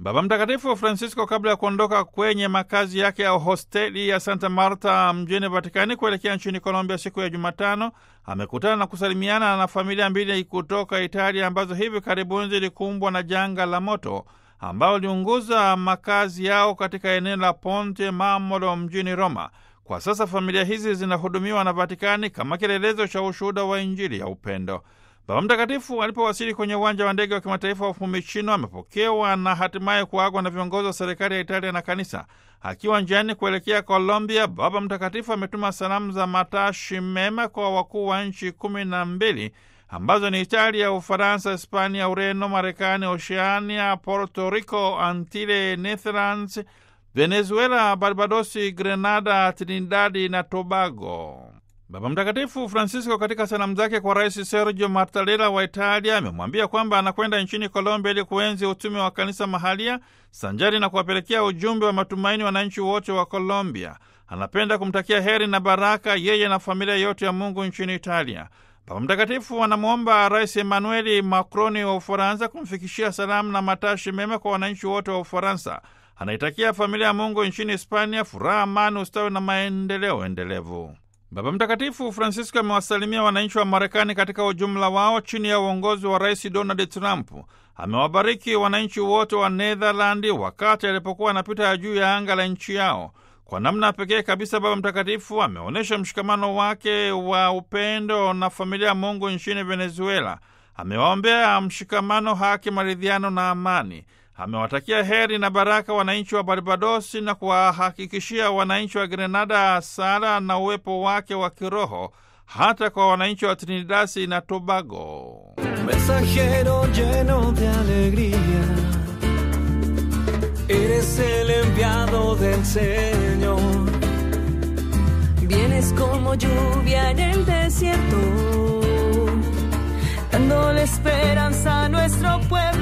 Baba Mtakatifu Francisco, kabla ya kuondoka kwenye makazi yake ya hosteli ya Santa Marta mjini Vatikani kuelekea nchini Colombia siku ya Jumatano, amekutana na kusalimiana na familia mbili kutoka Italia ambazo hivi karibuni zilikumbwa na janga la moto ambao liunguza makazi yao katika eneo la Ponte Marmolo mjini Roma. Kwa sasa familia hizi zinahudumiwa na Vatikani kama kielelezo cha ushuhuda wa Injili ya upendo. Baba Mtakatifu alipowasili kwenye uwanja wa ndege wa kimataifa wa Fiumicino amepokewa na hatimaye kuagwa na viongozi wa serikali ya Italia na kanisa. Akiwa njiani kuelekea Colombia, Baba Mtakatifu ametuma salamu za matashi mema kwa wakuu wa nchi kumi na mbili ambazo ni Italia, Ufaransa, Hispania, Ureno, Marekani, Oceania, Puerto Rico, Antile, Netherlands, Venezuela, Barbadosi, Grenada, Trinidadi na Tobago. Baba Mtakatifu Francisco katika salamu zake kwa Rais Sergio Mattarella wa Italia amemwambia kwamba anakwenda nchini Colombia ili kuenzi utume wa kanisa mahalia sanjari na kuwapelekea ujumbe wa matumaini wananchi wote wa Colombia. Anapenda kumtakia heri na baraka yeye na familia yote ya Mungu nchini Italia. Baba Mtakatifu anamwomba Rais Emmanuel Macron wa Ufaransa kumfikishia salamu na matashi mema kwa wananchi wote wa Ufaransa. Anaitakia familia ya Mungu nchini Hispania furaha, amani, ustawi na maendeleo endelevu. Baba Mtakatifu Francisco amewasalimia wananchi wa Marekani katika ujumla wao chini ya uongozi wa Rais Donald Trump. Amewabariki wananchi wote wa Netherlandi wakati alipokuwa anapita juu ya anga la nchi yao. Kwa namna pekee kabisa, Baba Mtakatifu ameonyesha mshikamano wake wa upendo na familia ya Mungu nchini Venezuela. Amewaombea mshikamano, haki, maridhiano na amani. Amewatakia heri na baraka wananchi wa Barbadosi na kuwahakikishia wananchi wa Grenada sala na uwepo wake wa kiroho hata kwa wananchi wa Trinidasi na Tobago. Mensajero lleno de alegría, eres el enviado del Señor. Vienes como lluvia en el desierto, dándole esperanza a nuestro pueblo.